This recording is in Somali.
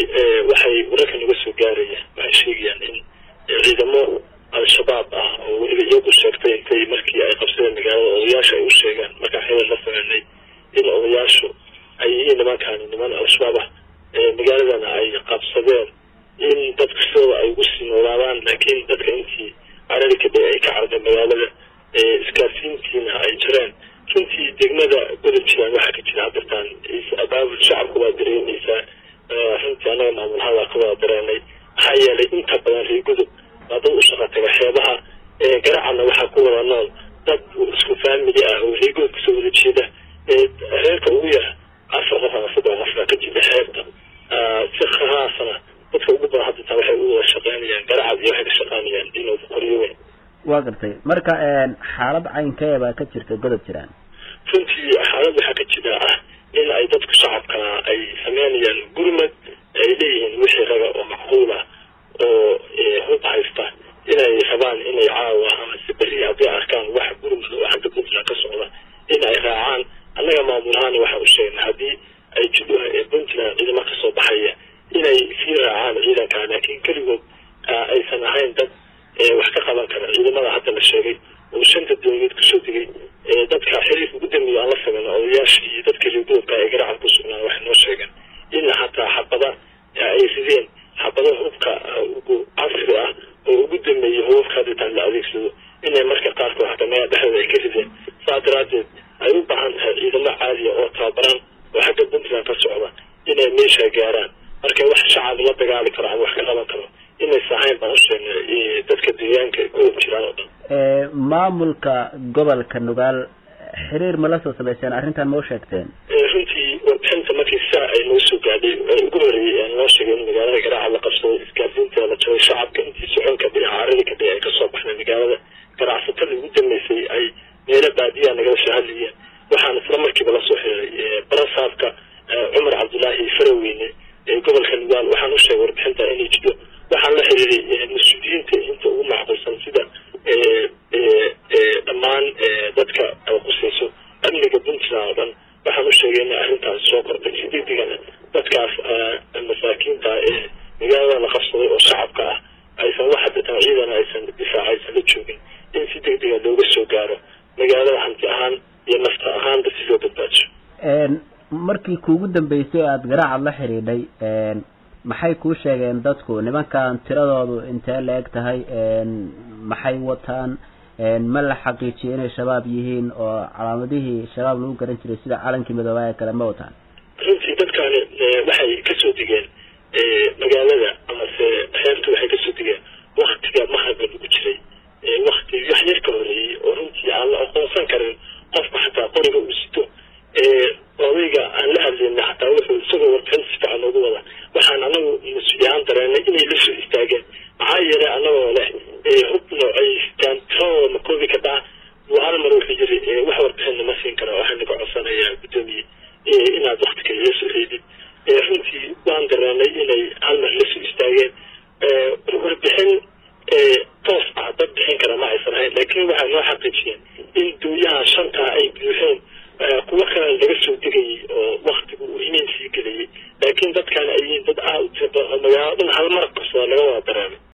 waxay wararka naga soo gaarayaan waxay sheegayaan in ciidamo al-shabaab ah oo weliba iyagu sheegtay intay markii ay qabsadeen magaalada odayaasha ay u sheegaan markaan xilal la sameynay in odayaashu ay yihiin nimankaani niman al-shabaab ah magaaladana ay qabsadeen in dadka sidooda ay ugu sii noolaadaan laakiin dadka intii carari kadib ay ka carday magaalada isgaarsiintiina ay jireen runtii degmada godob jiraan waxaa ka jira hadirtaan abaabul shacabka waa dareemaysaa runtii anaga maamulhada ka wada dareenay maxaa yeelay inta badan reer godob waa dad u shaqa taga xeebaha garacadna waxaa ku wada nool dad isku faamili ah oo reer godob kasoo wada jeeda reerka ugu yar afar qof ama saddex qof baa ka jira xeebta si khaasana dadka ugu badan hadirtaan waxay u wada shaqeynayaan garacad iyo waxay ka shaqeynayaan inooda qoryo weyn waa gartay marka xaalad caynkee baa ka jirta godob jiraan runtii xaalad waxaa ka jira ah in ay dadku shacabka ay sameynayaan gurmad ay leeyihiin wixii raga oo macquul ah oo hub haysta inay rabaan inay caawa ama si beri hadday arkaan wax gurmad oo xagga puntland ka socda in ay raacaan annaga maamulahaana waxaa u sheegnay haddii ay jidho puntland ciidamo kasoo baxaya inay sii raacaan ciidanka laakiin keligood aysan ahayn dad wax ka qaban kara ciidamada hadda la sheegay oo shanta dowladeed kusoo digay dadka xiriirka ugu dambeeya aan la sameyno odayaashii iyo dadka reergoodka ee garacan ku sugnaan waxay noo sheegeen in hataa xabada ay rideen xabada hubka ugu casri ah oo ugu dambeeyay hubabka haditaan la adeegsado inay marka qaarkood hataa meel dhexdooda ay ka rideen saa daraadeed ay u baahan tahay ciidamo caadiya oo tababaran oo xagga puntland ka socda inay meesha gaaraan marka wax shacab la dagaali karo ama wax ka qaban karo inaysa ahayn baan u sheegnay dadka deegaanka godob jiraan oo dhan maamulka gobolka nugaal xiriir ma la soo sameyseen arrintan ma u sheegteen runtii warbixinta markii saa ay noo soo gaadhay ugu horreeyay aan noo sheegay in magaalada garaaca la qabsaday isgaarsiinta la jabay shacabka intii soconka dhinaca caradi ka dhigay ay kasoo baxday magaalada ganacsatada ugu dambeysay ay meelo baadiyaa nagala soo hadlayeen waxaan isla markiiba lasoo xiriiray barasaabka cumar cabdullaahi faraweyne ee gobolka nugaal waxaan u sheegay warbixinta inay jidho waxaan la xiriiray mas-uuliyiinta inta ugu macquulsan sida dhammaan dadka qusayso amniga puntland oo dhan waxaan u sheegay in arrintaas soo kordhay si degdegana dadkaas masaakiinta ee magaalada la qabsaday oo shacabka ah aysan wax haditaan ciidana aysan difaaca aysan la joogin in si degdega looga soo gaaro magaalada hanti ahaan iyo nafta ahaanba si loo badbaajo markii kuugu dambeysay aada garaacad la xidhiidhay maxay kuu sheegeen dadku nimankan tiradoodu intee la eg tahay maxay wataan ma la xaqiijiyay inay shabaab yihiin oo calaamadihii shabaab lagu garan jiray sida calankii midoobaa ee kale ma wataan runtii dadkaani waxay kasoo digeen magaalada amase xeebta waxay kasoo digeen waktiga mahaga lagu jiray wakti wax yar ka horeeyey oo runtii aan la aqoonsan karin qofka xataa qoriga uu sito odayga aan la hadlayna xataa wuxuu isagoo warbixinta si fiican noogu wada waxaan anagu mas-uuliyahaan dareenay inay la soo istaageen maxaa yeelay anagoo leh hub noocay sitaan tiradooda ma koobi kartaa buu hal mar wuxuu yiri wax warbixinna ma siin kara waxaan naga codsanayaa guddoomiye inaad wakti kale la soo reedid runtii waan dareenay inay hal mar la soo istaageen warbixin toos ah dad bixin kara ma aysan ahayn laakiin waxay noo xaqiijiyeen in dooyaha shantaa ay buuxeen kuwo kale laga soo degayay oo waktigu uu inay sii gelayay laakiin dadkan ay yihiin dad aad u tira badan oo magaalo dhan hal mar qabsada laga wada dareemay